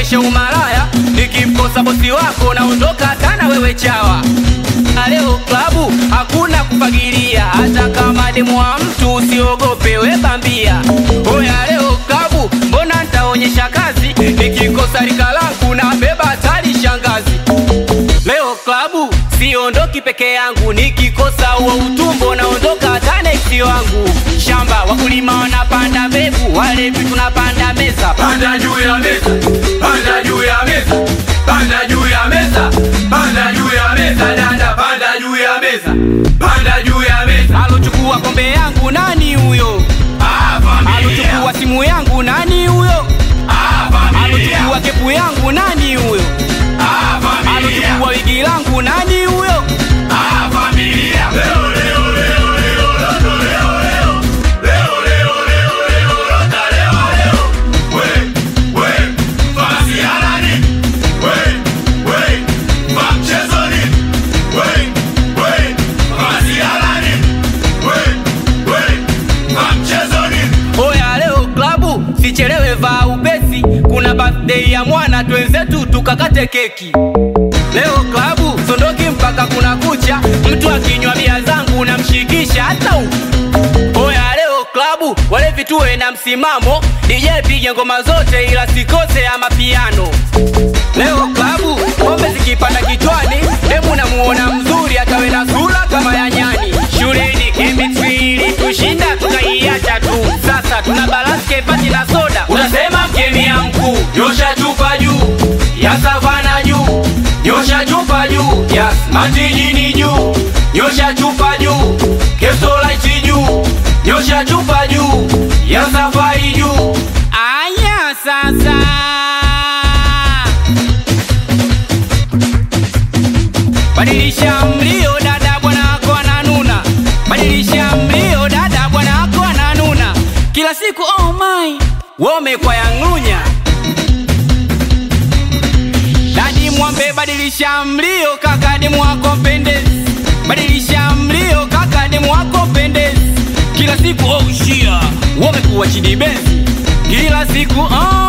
naonyesha umalaya, nikimkosa bosi wako naondoka tana wewe chawa. Na leo klabu hakuna kufagilia, hata kama demu wa mtu usiogope we bambia. Oya leo klabu, mbona ntaonyesha kazi, nikikosa rika langu na beba hatari shangazi. Leo klabu siondoki peke yangu, nikikosa huo utumbo naondoka hata neksi wangu. Shamba wakulima wanapanda mbegu, walevi tunapanda meza. Panda juu ya meza, panda juu ya meza, panda juu ya meza, panda juu ya meza, dada, panda juu ya meza, panda juu ya meza. Alochukua kombe yangu nani huyo? Ah, familia, Alochukua simu yangu nani huyo? ah, familia, Alochukua kepu yangu nani huyo? ah, familia, Alochukua wigi langu nani huyo? ah, familia. Leo, leo, leo, leo, loto, leo, leo. Leo, leo, leo, leo, lota, leo, leo. We, we, fasi ya nani? We, we, fa mchezoni. We, we, fasi ya nani? We, we, fa mchezoni. Oya leo klabu, sichelewe vaa upesi, kuna birthday ya mwana twenzetu tukakate keki. Leo klabu, sondoki mpaka kuna kucha, mtu akinywa bia zangu namshikisha hata huku. Oya leo klabu, walevi tuwe na msimamo, DJ pige ngoma zote ila sikose ya mapiano. Leo klabu, pombe zikipanda kichwani, demu namuona mzuri atawe na sura kama ya nyani. Shuleni chemistry ilitushinda tukaiacha tu, sasa tuna balance kepati na soda, utasema mkemia mkuu. Nyosha chupa juu ya savana juu, nyosha chupa juu ya matijini juu, nyosha chupa juu kesolaiti juu, nyosha chupa juu ya safari juu. Aya sasa Badilisha mlio dada bwana wako ananuna Badilisha mlio dada bwana wako ananuna Kila siku oh my Wome kwa yang'unya Dadi mwambe badilisha mlio kaka demu wako pendezi Badilisha mlio kaka demu wako pendezi Kila siku oh shia Wome kuwa chidi benzi Kila siku oh